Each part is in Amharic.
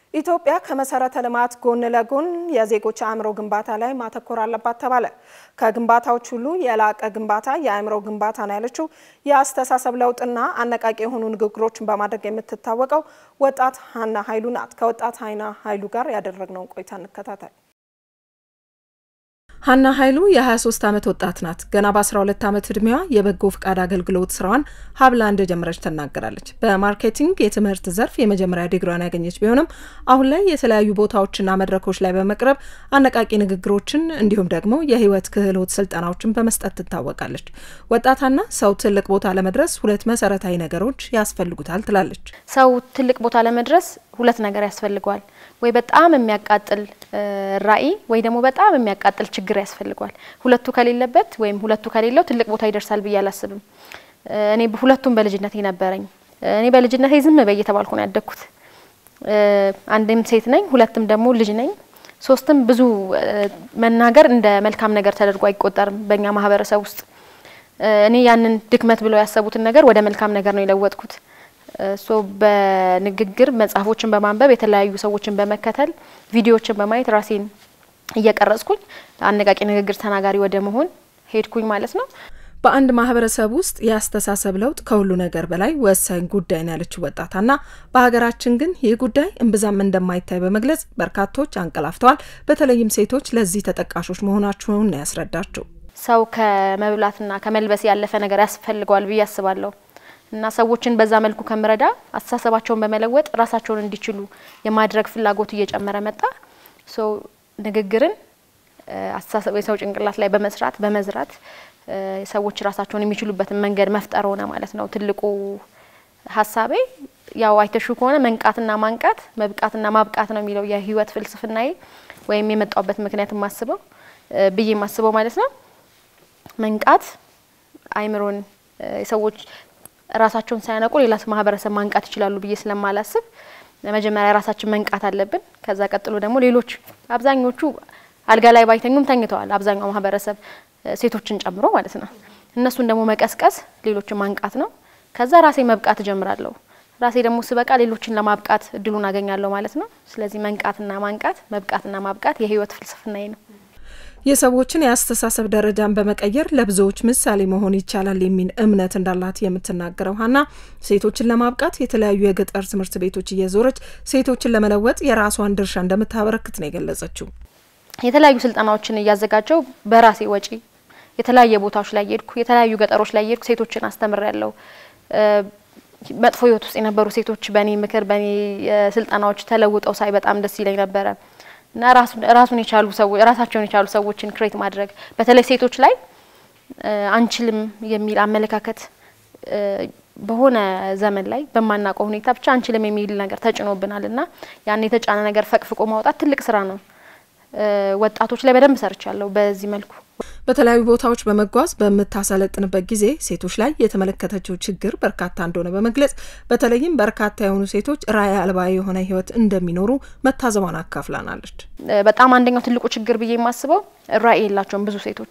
ኢትዮጵያ ከመሰረተ ልማት ጎን ለጎን የዜጎች አእምሮ ግንባታ ላይ ማተኮር አለባት ተባለ። ከግንባታዎች ሁሉ የላቀ ግንባታ የአእምሮ ግንባታ ነው ያለችው የአስተሳሰብ ለውጥና አነቃቂ የሆኑ ንግግሮችን በማድረግ የምትታወቀው ወጣት ሀና ኃይሉ ናት። ከወጣት ሀና ኃይሉ ጋር ያደረግነውን ቆይታ እንከታተል። ሀና ኃይሉ የ23 ዓመት ወጣት ናት። ገና በ12 ዓመት ዕድሜዋ የበጎ ፍቃድ አገልግሎት ስራዋን ሀብላ እንደጀመረች ትናገራለች። በማርኬቲንግ የትምህርት ዘርፍ የመጀመሪያ ዲግሪዋን ያገኘች ቢሆንም አሁን ላይ የተለያዩ ቦታዎችና መድረኮች ላይ በመቅረብ አነቃቂ ንግግሮችን እንዲሁም ደግሞ የህይወት ክህሎት ስልጠናዎችን በመስጠት ትታወቃለች። ወጣት ሀና ሰው ትልቅ ቦታ ለመድረስ ሁለት መሰረታዊ ነገሮች ያስፈልጉታል ትላለች። ሰው ትልቅ ቦታ ለመድረስ ሁለት ነገር ያስፈልገዋል። ወይ በጣም የሚያቃጥል ራዕይ ወይ ደግሞ በጣም የሚያቃጥል ችግር ያስፈልገዋል። ሁለቱ ከሌለበት ወይም ሁለቱ ከሌለው ትልቅ ቦታ ይደርሳል ብዬ አላስብም። እኔ ሁለቱም በልጅነቴ ነበረኝ። እኔ በልጅነቴ ዝም በይ እየተባልኩ ነው ያደግኩት። አንድም ሴት ነኝ፣ ሁለትም ደግሞ ልጅ ነኝ፣ ሶስትም ብዙ መናገር እንደ መልካም ነገር ተደርጎ አይቆጠርም በእኛ ማህበረሰብ ውስጥ። እኔ ያንን ድክመት ብለው ያሰቡትን ነገር ወደ መልካም ነገር ነው የለወጥኩት። ሶ በንግግር መጽሐፎችን በማንበብ የተለያዩ ሰዎችን በመከተል ቪዲዮዎችን በማየት ራሴን እየቀረጽኩኝ አነቃቂ ንግግር ተናጋሪ ወደ መሆን ሄድኩኝ ማለት ነው። በአንድ ማህበረሰብ ውስጥ የአስተሳሰብ ለውጥ ከሁሉ ነገር በላይ ወሳኝ ጉዳይ ነው ያለችው ወጣታና በሀገራችን ግን ይህ ጉዳይ እምብዛም እንደማይታይ በመግለጽ በርካቶች አንቀላፍተዋል። በተለይም ሴቶች ለዚህ ተጠቃሾች መሆናቸውን ነው ያስረዳችው። ሰው ከመብላትና ከመልበስ ያለፈ ነገር ያስፈልገዋል ብዬ አስባለሁ እና ሰዎችን በዛ መልኩ ከምረዳ አስተሳሰባቸውን በመለወጥ ራሳቸውን እንዲችሉ የማድረግ ፍላጎት እየጨመረ መጣ። ሶ ንግግርን አስተሳሰብ የሰው ጭንቅላት ላይ በመስራት በመዝራት ሰዎች ራሳቸውን የሚችሉበትን መንገድ መፍጠር ሆነ ማለት ነው ትልቁ ሀሳቤ። ያው አይተሹ ከሆነ መንቃትና ማንቃት መብቃትና ማብቃት ነው የሚለው የህይወት ፍልስፍናዬ ወይም የመጣውበት ምክንያት የማስበው ብዬ የማስበው ማለት ነው። መንቃት አይምሮን ሰዎች ራሳቸውን ሳያነቁ ሌላ ማህበረሰብ ማንቃት ይችላሉ ብዬ ስለማላስብ መጀመሪያ ራሳችን መንቃት አለብን። ከዛ ቀጥሎ ደግሞ ሌሎች አብዛኞቹ አልጋ ላይ ባይተኙም ተኝተዋል። አብዛኛው ማህበረሰብ ሴቶችን ጨምሮ ማለት ነው። እነሱን ደግሞ መቀስቀስ፣ ሌሎችን ማንቃት ነው። ከዛ ራሴ መብቃት እጀምራለሁ። ራሴ ደግሞ ስበቃ ሌሎችን ለማብቃት እድሉን አገኛለሁ ማለት ነው። ስለዚህ መንቃትና ማንቃት፣ መብቃትና ማብቃት የህይወት ፍልስፍናዬ ነው። የሰዎችን የአስተሳሰብ ደረጃን በመቀየር ለብዙዎች ምሳሌ መሆን ይቻላል የሚል እምነት እንዳላት የምትናገረው ሀና ሴቶችን ለማብቃት የተለያዩ የገጠር ትምህርት ቤቶች እየዞረች ሴቶችን ለመለወጥ የራሷን ድርሻ እንደምታበረክት ነው የገለጸችው። የተለያዩ ስልጠናዎችን እያዘጋጀው በራሴ ወጪ የተለያየ ቦታዎች ላይ የሄድኩ የተለያዩ ገጠሮች ላይ የሄድኩ ሴቶችን አስተምር ያለው መጥፎ ህይወት ውስጥ የነበሩ ሴቶች በእኔ ምክር በእኔ ስልጠናዎች ተለውጠው ሳይ በጣም ደስ ይለኝ ነበረ። እና ራሱን የቻሉ ሰዎች ራሳቸውን የቻሉ ሰዎችን ክሬት ማድረግ በተለይ ሴቶች ላይ አንችልም የሚል አመለካከት በሆነ ዘመን ላይ በማናውቀው ሁኔታ ብቻ አንችልም የሚል ነገር ተጭኖብናል እና ያን የተጫነ ነገር ፈቅፍቆ ማውጣት ትልቅ ስራ ነው። ወጣቶች ላይ በደንብ ሰርቻለሁ በዚህ መልኩ። በተለያዩ ቦታዎች በመጓዝ በምታሰለጥንበት ጊዜ ሴቶች ላይ የተመለከተችው ችግር በርካታ እንደሆነ በመግለጽ በተለይም በርካታ የሆኑ ሴቶች ራዕይ አልባ የሆነ ህይወት እንደሚኖሩ መታዘቧን አካፍላናለች። በጣም አንደኛው ትልቁ ችግር ብዬ የማስበው ራዕይ የላቸውም ብዙ ሴቶች።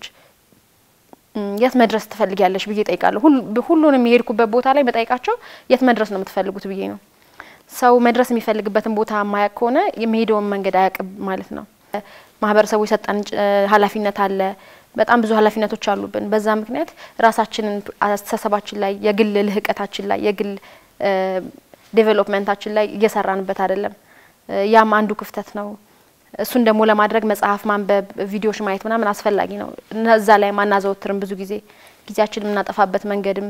የት መድረስ ትፈልጊያለሽ ብዬ ጠይቃለሁ። ሁሉንም የሄድኩበት ቦታ ላይ በጠይቃቸው የት መድረስ ነው የምትፈልጉት ብዬ ነው። ሰው መድረስ የሚፈልግበትን ቦታ ማያቅ ከሆነ የሚሄደውን መንገድ አያውቅም ማለት ነው። ማህበረሰቡ የሰጠን ኃላፊነት አለ። በጣም ብዙ ኃላፊነቶች አሉብን። በዛ ምክንያት ራሳችንን አስተሳሰባችን ላይ የግል ልህቀታችን ላይ የግል ዴቨሎፕመንታችን ላይ እየሰራንበት አይደለም። ያም አንዱ ክፍተት ነው። እሱን ደግሞ ለማድረግ መጽሐፍ ማንበብ፣ ቪዲዮዎች ማየት ምናምን አስፈላጊ ነው። እዛ ላይ ማናዘወትርም ብዙ ጊዜ ጊዜያችን የምናጠፋበት መንገድም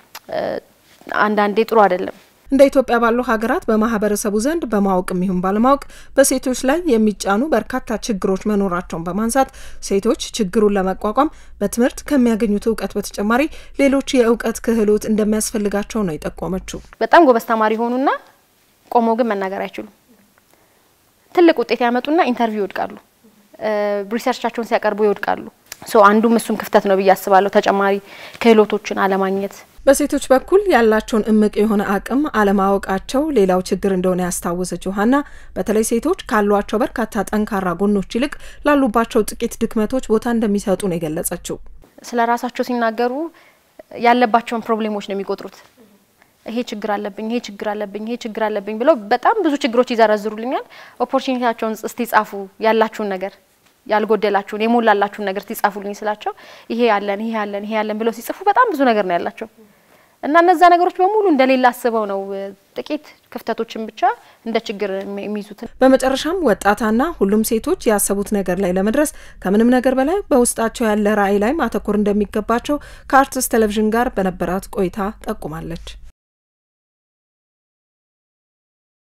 አንዳንዴ ጥሩ አይደለም። እንደ ኢትዮጵያ ባሉ ሀገራት በማህበረሰቡ ዘንድ በማወቅም ይሁን ባለማወቅ በሴቶች ላይ የሚጫኑ በርካታ ችግሮች መኖራቸውን በማንሳት ሴቶች ችግሩን ለመቋቋም በትምህርት ከሚያገኙት እውቀት በተጨማሪ ሌሎች የእውቀት ክህሎት እንደሚያስፈልጋቸው ነው የጠቆመችው። በጣም ጎበዝ ተማሪ ሆኑና ቆመው ግን መናገር አይችሉም። ትልቅ ውጤት ያመጡና ኢንተርቪው ይወድቃሉ። ሪሰርቻቸውን ሲያቀርቡ ይወድቃሉ። ሶ አንዱም እሱም ክፍተት ነው ብዬ አስባለሁ። ተጨማሪ ክህሎቶችን አለማግኘት በሴቶች በኩል ያላቸውን እምቅ የሆነ አቅም አለማወቃቸው ሌላው ችግር እንደሆነ ያስታወሰችው ሀና በተለይ ሴቶች ካሏቸው በርካታ ጠንካራ ጎኖች ይልቅ ላሉባቸው ጥቂት ድክመቶች ቦታ እንደሚሰጡ ነው የገለጸችው። ስለ ራሳቸው ሲናገሩ ያለባቸውን ፕሮብሌሞች ነው የሚቆጥሩት። ይሄ ችግር አለብኝ፣ ይሄ ችግር አለብኝ፣ ይሄ ችግር አለብኝ ብለው በጣም ብዙ ችግሮች ይዘረዝሩልኛል። ኦፖርቹኒቲያቸውን እስቲ ጻፉ፣ ያላችሁን ነገር ያልጎደላችሁን የሞላላችሁን ነገር ሲጻፉልኝ ስላቸው ይሄ ያለን ይሄ ያለን ይሄ ያለን ብለው ሲጽፉ በጣም ብዙ ነገር ነው ያላቸው እና እነዛ ነገሮች በሙሉ እንደሌላ አስበው ነው ጥቂት ክፍተቶችን ብቻ እንደ ችግር የሚይዙት። በመጨረሻም ወጣታና ሁሉም ሴቶች ያሰቡት ነገር ላይ ለመድረስ ከምንም ነገር በላይ በውስጣቸው ያለ ራዕይ ላይ ማተኮር እንደሚገባቸው ከአርትስ ቴሌቪዥን ጋር በነበራት ቆይታ ጠቁማለች።